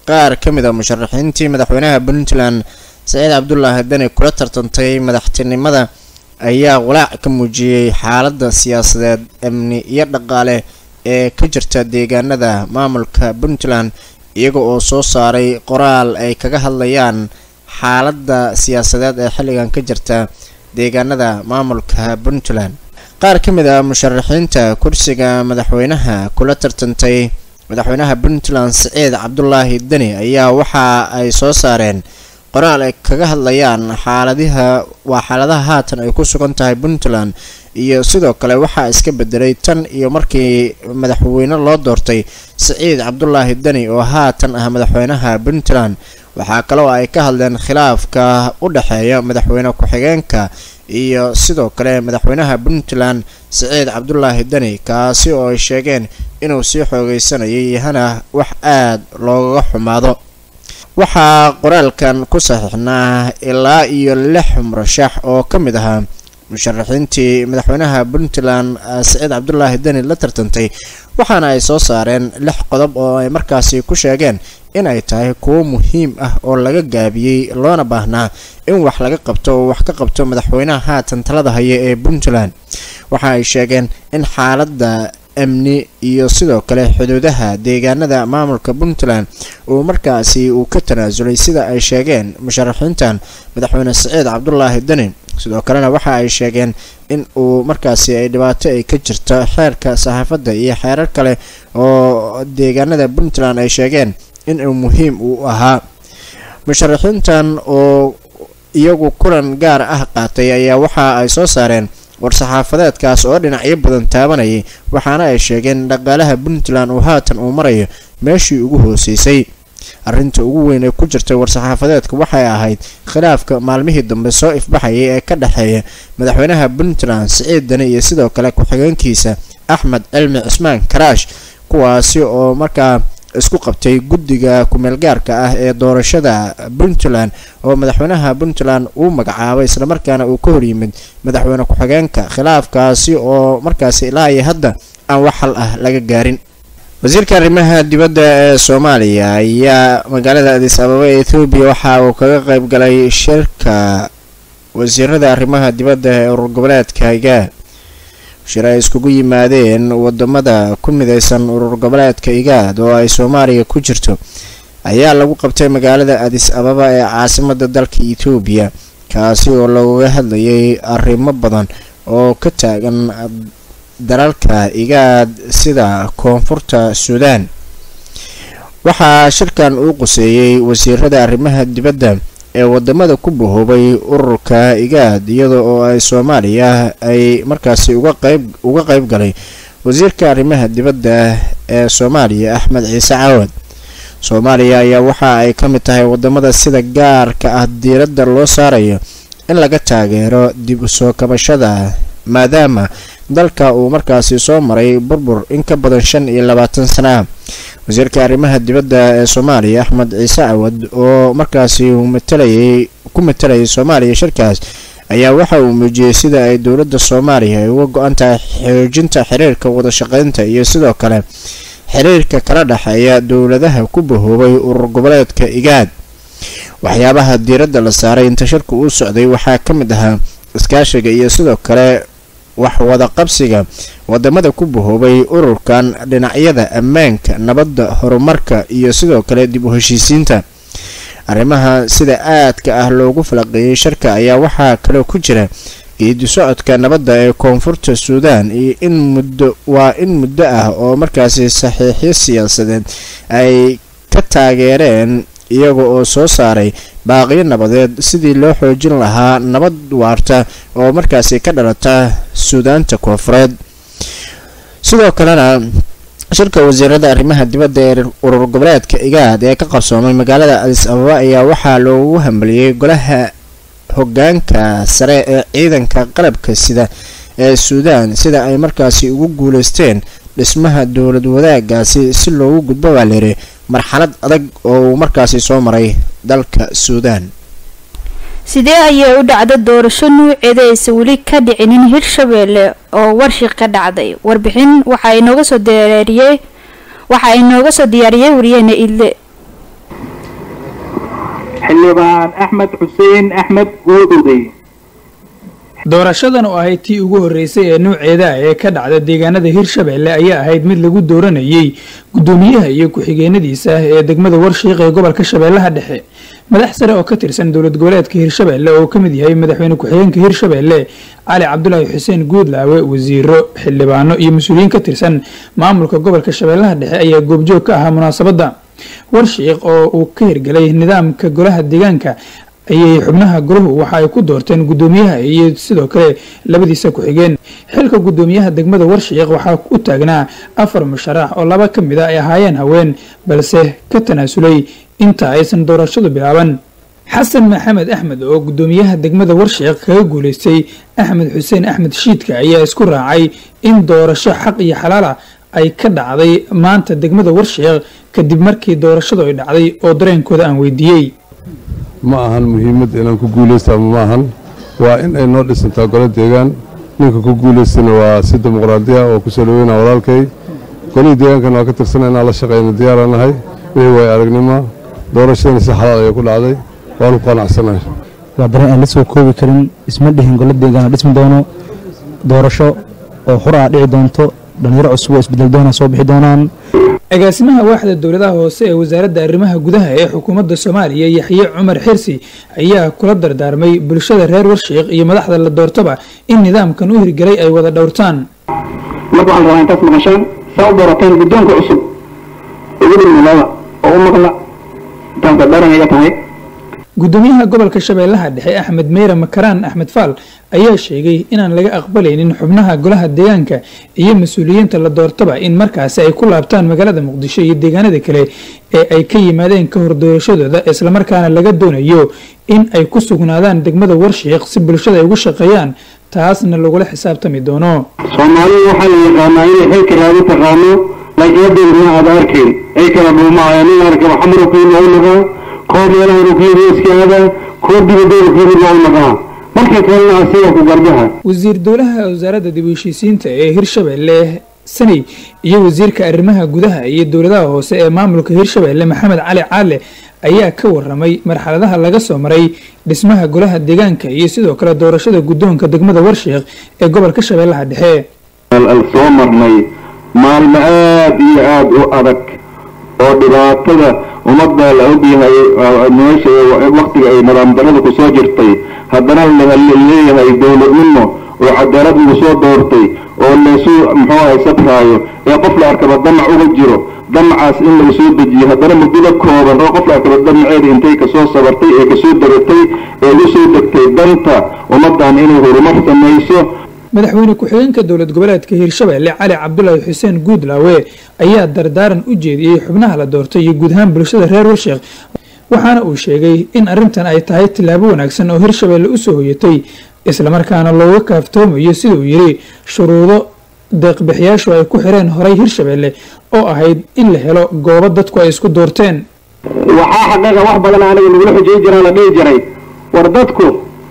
qaar ka mid a musharaxiintii madaxweynaha puntland saciid cabdulaahi dani kula tartantay madaxtinimada ayaa walaac ka muujiyey xaaladda siyaasadeed amni iyo dhaqaale ee ka jirta deegaanada maamulka puntland iyaga oo soo saaray qoraal ay kaga hadlayaan xaaladda siyaasadeed ee xilligan ka jirta deegaanada maamulka puntland qaar ka mid a musharaxiinta kursiga madaxweynaha kula tartantay madaxweynaha puntland saciid cabdulaahi deni ayaa waxa ay soo saareen qoraal ay kaga hadlayaan xaaladiha waa xaaladaha haatan ay ku sugan tahay puntland iyo sidoo kale waxaa iska bedelay tan iyo markii madaxweyne loo doortay saciid cabdulaahi deni oo haatan ah madaxweynaha puntland waxaa kaloo ay ka hadleen khilaafka u dhexeeya madaxweyne ku-xigeenka iyo sidoo kale madaxweynaha puntland saciid cabdulaahi deni kaasi oo ay sheegeen inuu sii xoogeysanayay yahana wax aada loogaga xumaado waxaa qoraalkan ku saxiixnaa ilaa iyo lix murashax oo ka mid ahaa musharaxiintii madaxweynaha puntland saciid cabdulaahi deni la tartantay waxaana ay soo saareen lix qodob oo ay markaasi ku sheegeen in ay tahay kuwo muhiim ah oo laga gaabiyey loona baahnaa in wax laga qabto oo wax ka qabto madaxweynaha haatan talada haya ee puntland waxa ay sheegeen in xaaladda amni iyo sidoo kale xuduudaha deegaanada maamulka puntland uu markaasi uu ka tanaasulay sida ay sheegeen musharaxiintan madaxweyne saciid cabdulaahi deni sidoo kalena waxa ay sheegeen in uu markaasi ay dhibaato ay ka jirto xeerka saxaafadda iyo xeerar kale oo deegaanada puntland ay sheegeen in uu muhiim uu ahaa musharaxiintan oo iyagu kulan gaar ah qaatay ayaa waxa ay soo saareen war-saxaafadeedkaas oo dhinacyo badan taabanayay waxaana ay sheegeen dhaqaalaha puntland uu haatan uu marayo meeshii ugu hooseysay arrinta ugu weyn ee ku jirtay war-saxaafadeedka waxay ahayd khilaafka maalmihii dambe soo ifbaxayay ee ka dhexeeya madaxweynaha puntland siciid dani iyo sidoo kale ku-xigeenkiisa axmed cilmi cismaan karaash kuwaasi oo markaa isku qabtay guddiga ku-meelgaarka ah ee doorashada puntland oo madaxweynaha puntland uu magacaabay islamarkaana uu ka horyimid madaxweyne ku-xigeenka khilaafkaasi oo markaasi ilaa iyo hadda aan wax hal ah laga gaarin wasiirka arrimaha dibadda ee soomaaliya ayaa magaalada adis ababa ee ethoobiya waxa uu kaga qeyb galay shirka wasiirada arrimaha dibadda ee urur goboleedka igaad shir ay iskugu yimaadeen wadamada ku mideysan urur goboleedka igaad oo ay soomaaliya ku jirto ayaa lagu qabtay magaalada adis ababa ee caasimada dalka ethoobiya kaasi oo looga hadlayay arrimo badan oo ka taagan dalalka igaad sida koonfurta suudaan waxaa shirkan uu quseeyey wasiirada arrimaha dibadda ee wadamada ku bahoobay ururka igaad iyada oo ay soomaaliya ay markaasi uga qeyb uga qeyb galay wasiirka arrimaha dibadda ee soomaaliya axmed ciise cawad soomaaliya ayaa waxa ay ka mid tahay wadamada sida gaarka ah diiradda loo saarayo in laga taageero dib u soo kabashada maadaama dalka uu markaasi soo maray burbur in ka badan shan iyo labaatan sana ah wasiirka arrimaha dibadda ee soomaaliya axmed ciise cawad oo markaasi matalayay ku matalayay soomaaliya shirkaas ayaa waxa uu muujiyey sida ay dowladda soomaaliya ay uga go-an tahay xoojinta xiriirka wada shaqeynta iyo sidoo kale xiriirka kala dhexeeya dowladaha ku bahoobay urur goboleedka igaad waxyaabaha diiradda la saaray inta shirka uu socday waxaa ka mid ahaa iskaashiga iyo sidoo kale wax wada qabsiga wadamada ku bahoobay ururkan dhinacyada ammaanka nabadda horumarka iyo sidoo kale dib u heshiisiinta arrimaha sida aadka ah loogu falaqeeyey shirka ayaa waxaa kaloo ku jira geedi socodka nabadda ee koonfurta suudaan iyo in muddo waa in muddo ah oo markaasi saxiixyo siyaasadeed ay ka taageereen iyaga oo soo saaray baaqiyo nabadeed sidii loo xoojin lahaa nabad waarta oo markaasi ka dhalata suudaanta koonfureed sidoo kalena shirka wasiirada arrimaha dibadda ee urur goboleedka igaad ee ka qabsoomay magaalada adis ababa ayaa waxaa loogu hambaliyey golaha hogaanka sare ee ciidanka qalabka sida ee suudaan sida ay markaasi ugu guuleysteen dhismaha dowlad wadaagaasi si loogu gudbo baa layidhi marxalad adag oo uu markaasi soo maray dalka suudaan sidee ayay u dhacda doorasho nuuceeda aysan weli ka dhicinin hirshabeelle oo warshik ka dhacday warbixin waxaa inooga soo diyaariyey waxaa inooga soo diyaariyey wariyeena idle xildhibaan axmed xuseen axmed guudowde doorashadan oo ahayd tii ugu horreysay ee nuuceeda ee ka dhacda deegaanada hirshabeelle ayaa ahayd mid lagu dooranayey guddoomiyaha iyo ku-xigeenadiisa ee degmada warshiiq ee gobolka shabeellaha dhexe madax sare oo ka tirsan dowlad goboleedka hirshabeelle oo ka mid yahay madaxweyne ku-xigeenka hirshabeelle cali cabdulaahi xuseen guudlaawe wasiiro xildhibaano iyo mas-uuliyiin ka tirsan maamulka gobolka shabeellaha dhexe ayaa goobjoog ka ahaa munaasabadda warshiiq oo uu ka hirgelay nidaamka golaha deegaanka ayay xubnaha golahu waxa ay ku doorteen guddoomiyaha iyo sidoo kale labadiisa ku-xigeen xilka guddoomiyaha degmada warshiiq waxaa u taagnaa afar musharax oo laba ka mid a ay ahaayeen haween balse ka tanaasulay inta aysan doorashadu bilaaban xasan maxamed axmed oo guddoomiyaha degmada warshiiq kaga guuleystay axmed xuseen axmed shiidka ayaa isku raacay in doorasho xaq iyo xalaala ay ka dhacday maanta degmada warshiiq kadib markii doorashadu ay dhacday oo dareenkooda aan weydiiyey ma ahan muhiimad inaan ku guulaysta ma ahan waa in ay noo dhisantaa golo deegaan ninka ku guulaystana waa si dimuqraadiya oo kusoo dhaweyna walaalkay golihii deegaankana waa ka tirsana inaan la shaqayna diyaara nahay wixii waay aragnima doorashadana si xalaal ayay ku dhacday waanu ku qanacsanahay waa dareen aan la soo koobi karin isma dhihin golo deegaan dhismi doono doorasho oo xur ah dhici doonto dhalinyaro cusub oo isbedel doona soo bixi doonaan agaasimaha waaxda dowladaha hoose ee wasaaradda arrimaha gudaha ee xukuumadda soomaaliya yaxye cumar xirsi ayaa kula dardaarmay bulshada reer warshiiq iyo madaxda la doortaba in nidaamkan u hirgelay ay wada dhowrtaan marka waxaan rabaa intaas maqashaan saa u doorateen guddoonka cusub ugu dhimilada oo u maqla intaanka dharan iga tahay guddoomiyaha gobolka shabeellaha dhexe axmed meyre makaraan axmed faal ayaa sheegay inaan laga aqbalaynin xubnaha golaha deegaanka iyo mas-uuliyiinta la doortaba in markaasi ay ku laabtaan magaalada muqdisho iyo deegaanada kale ee ay ka yimaadeen ka hor doorashadooda islamarkaana laga doonayo in ay ku sugnaadaan degmada warshiiq si bulshada ay ugu shaqeeyaan taasna lagula xisaabtami doono soomaalidu waxaa la yaqaanaa inay xilka raadi taqaano laakiin hadeedna aad arkayn ay kala dhuumaayaan nin arkaba xamarukiina u naqaa koob meelaha ku yiri iska aada koob dibadooda ku yiri waa u naqaa marka kalena asiga ku garbaha wasiir dowlaha wasaaradda dib u heshiisiinta ee hirshabeelle saney iyo wasiirka arrimaha gudaha iyo dowladaha hoose ee maamulka hirshabeelle maxamed cali caale ayaa ka waramay marxaladaha laga soo maray dhismaha golaha deegaanka iyo sidoo kale doorashada guddoonka degmada warshiiq ee gobolka shabeellaha dhexe soo marnay maalmo aad iyo aad u adag oo dhibaatada ummadda la ogyahay nolosha waktiga ay nadaamdarada kusoo jirtay haddana laleeyahay dowladnimo oo cadaalad lagu soo doortay oo laysu muxuu ahay sabraayo ee qof la arkaba damac uga jiro damacaas in laga soo dejiyo haddana muddada kooban oo qof la arkaba damaceeda intay kasoo sabartay ee kasoo daratay ee u soo degtay danta ummaddan inay horumar samayso madaxweyne ku-xigeenka dowlad goboleedka hiirshabeelle cali cabdulaahi xuseen guudlaawe ayaa dardaaran u jeediyey xubnaha la doortay iyo guud ahaan bulshada reer warshiiq waxaana uu sheegay in arrintan ay tahay tillaabo wanaagsan oo hirshabeelle usoo hoyatay islamarkaana looga kaaftoomayo siduu yiri shuruudo deeqbixiyaashu ay ku xireen horay hirshabeelle oo ahayd in la helo goobo dadku ay isku doorteen waxaa xaqiiqa wax badan aniga lagula xujay jiraa la dhihi jiray war dadku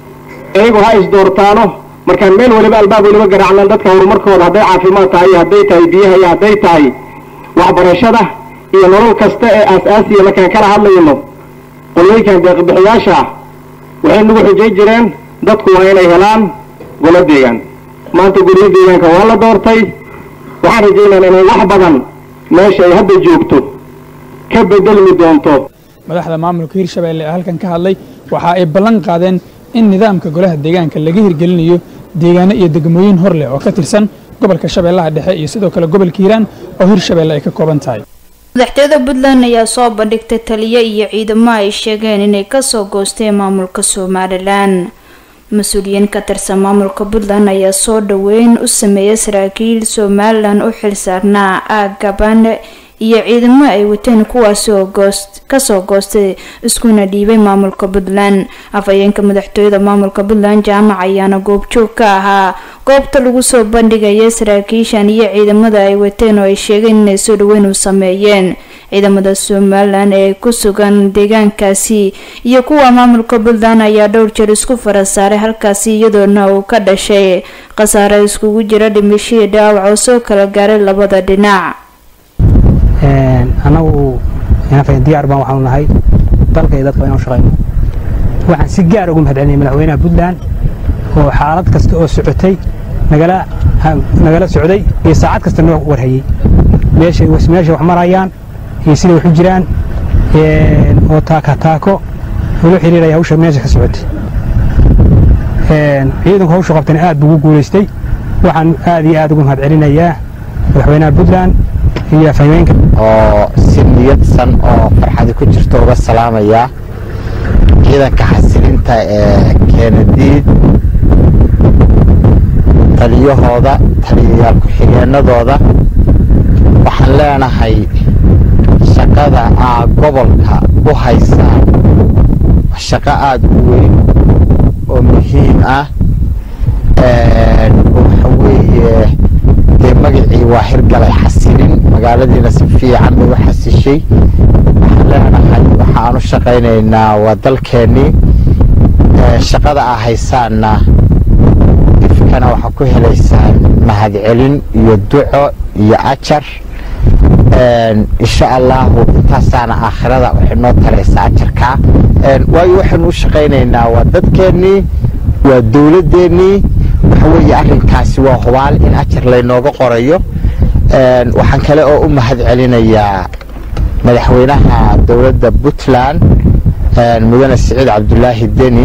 iyagu ha isdoortaano markaan meel waliba albaab waliba garaacnaan dadka horumarkooda hadday caafimaad tahay iyo hadday tahay biyaha iyo hadday tahay waxbarashada iyo nolol kasta ee aas-aasiya markaan kala hadlayno qolooyinkan deeqbixiyaasha ah waxay nagu xujay jireen dadku waa inay helaan golo deegaan maanta guryo deegaanka waa la doortay waxaan rajaynayna inay wax badan meesha ay hadda joogto ka bedelmi doonto madaxda maamulka hirshabeelle ee halkan ka hadlay waxa ay ballan qaadeen in nidaamka golaha deegaanka laga hirgelinayo deegaano iyo degmooyin hor leh oo ka tirsan gobolka shabeellaha dhexe iyo sidoo kale gobolka hiiraan oo hirshabeelle ay ka kooban tahay madaxtooyada puntland ayaa soo bandhigtay taliyo iyo ciidamo ay sheegeen inay kasoo goosteen maamulka somalilan mas-uuliyiin ka tirsan maamulka puntland ayaa soo dhaweyn u sameeyay saraakiil somalilan u xilsaarnaa aagaban iyo ciidamo ay wateen kuwaasi oo kasoo goostay iskuna dhiibay maamulka puntland afhayeenka madaxtooyada maamulka puntland jaamac ayaana goobjoog ka ahaa goobta lagu soo bandhigaya saraakiishan iyo ciidamada ay wateen oo ay sheegeen inay soo dhaweyn u sameeyeen ciidamada somalilan ee ku sugan deegaankaasi iyo kuwa maamulka puntland ayaa dhowr jeer isku fara saaray halkaasi iyadoona uu ka dhashay khasaare iskugu jira dhimashihii dhaawac oo soo kala gaaray labada dhinac anagu diyaar baan waxaanu nahay dalka iyo dadka inaan shaqayno waxaan si gaar ugu mahadcelinaya madaxweynaha puntland oo xaalad kasta oo socotay nagala nagala socday iyo saacad kasta noo warhayey meeshay meeshay wax marayaan iyo siday wax u jiraan oo taaka taako ula xiriiraya hawsha meesha ka socotay ciidanku hawsha qabtana aad buu ugu guulaystay waxaan aad iyo aad ugu mahadcelinayaa madaxweynaha puntland iyo afhayeenka oo si niyadsan oo farxadi ku jirto uga salaamayaa ciidanka xasilinta ee keenadiid taliyahooda taliyayaal ku-xigeenadooda waxaan leenahay shaqada aa gobolka u haysaan shaqo aada u weyn oo muhiim ah waxa weeye dee magacii waa hirgalay xasilin magaaladiina si fiican bay u xasishay waxaan leenahay waxaan u shaqaynaynaa waa dalkeennii shaqada aa haysaanna ifkana waxaa ku helaysaan mahadcelin iyo duco iyo ajar insha allahu intaasaana aakhirada waxay noo talaysaa ajarkaa waayo waxaynu u shaqaynaynaa waa dadkeennii waa dowladdeennii waxa weeye arrinkaasi waa hubaal in ajar laynooga qorayo waxaan kale oo u mahad celinayaa madaxweynaha dowladda puntland mudane siciid cabdulaahi deni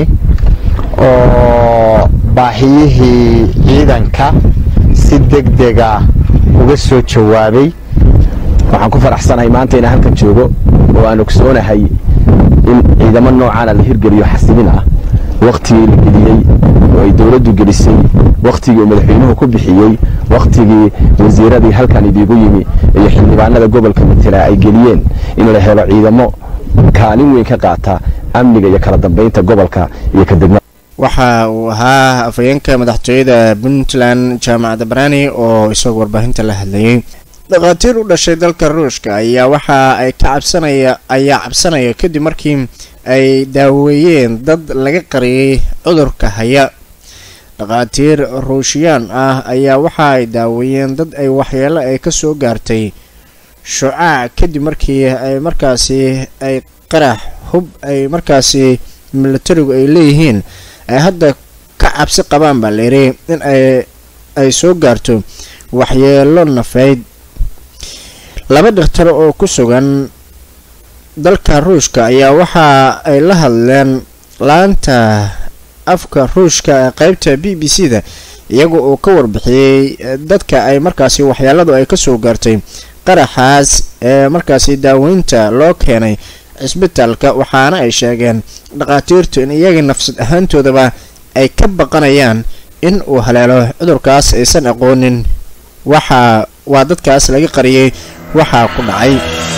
oo baahiyihii ciidanka si deg dega uga soo jawaabay waxaan ku faraxsanahay maanta inaan halkan joogo oo aan ogsoonahay in ciidamo noocaana la hirgeliyo xasilin ah wakhtigii la geliyey oo ay dowladdu gelisay wakhtigii uu madaxweynuhu ku bixiyey wakhtigii wasiiradii halkan idiigu yimi iyo xildhibaanada gobolka matela ay geliyeen in la helo ciidamo kaalin weyn ka qaata amniga iyo kala dambeynta gobolka iyo ka degmada waxa uu ahaa afhayeenka madaxtooyada puntland jaamacadda barani oo isagoo warbaahinta la hadlayay dhakhaatiir u dhashay dalka ruushka ayaa waxa ay ka cabsanaya ayaa cabsanaya kadib markii ay daaweeyeen dad laga qariyay cudurka haya dhakhaatiir ruushiyaan ah ayaa waxa ay daaweeyeen dad ay waxyeelo ay kasoo gaartay shucaac kadib markii ay markaasi ay qarax hub ay markaasi milatarigu ay leeyihiin ay hadda ka cabsi qabaan baa layiri in ay ay soo gaarto waxyeelo nafeyd laba dhakhtar oo ku sugan dalka ruushka ayaa waxa ay la hadleen laanta afka ruushka ee qeybta b b c da iyaga oo ka warbixiyey dadka ay markaasi waxyeeladu ay kasoo gaartay qaraxaas ee markaasi daaweynta loo keenay cisbitaalka waxaana ay sheegeen dhakhaatiirtu in iyaga nafsad ahaantoodaba ay ka baqanayaan in uu haleelo cudurkaas aysan aqoonin waxa waa dadkaas laga qariyay waxaa ku dhacay